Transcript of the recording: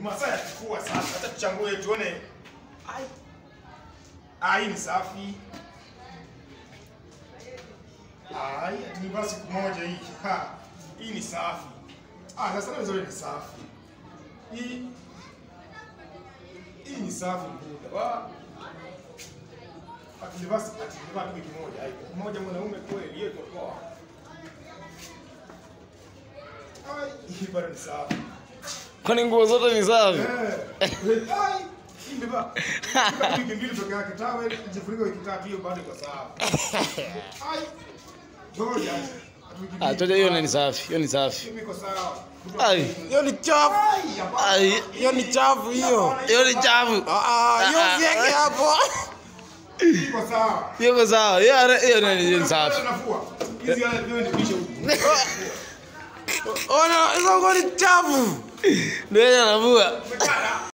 masaa ya kifua sasa. Hata tuchambue tuone. Ai. Ah, hii ni safi. Ah, hii ni basi siku moja hii. Ha. Hii ni safi. Ah, sasa na zote ni safi. Hii hii ni safi mbuda. Wa Atilivasi atilivaa tu wiki moja. Ai, mmoja mwanaume kweli hiyo iko poa. Ai, hii bado ni safi. Kwani nguo zote ni safi? Eh. Ai, hii imebeba. Imebeba wiki mbili peke yake. Tawe jifunike wiki tatu hiyo bado iko sawa. Ai. Ngoja. Ah, toja hiyo ni safi. Hiyo ni safi. Iko sawa. Ai, Hiyo ni chafu. Ai, hapana. ai, Hiyo ni chafu hiyo. hiyo ni chafu. Ah, ah, hiyo Ah, siweke hapo. Iko sawa. Hiyo iko sawa. Hiyo hiyo ni- hiyo ni safi. Nafua. Hizi wale ndio nipishe huku. Ona, hizo nguo ni chafu. Ndio anavua. Umekata?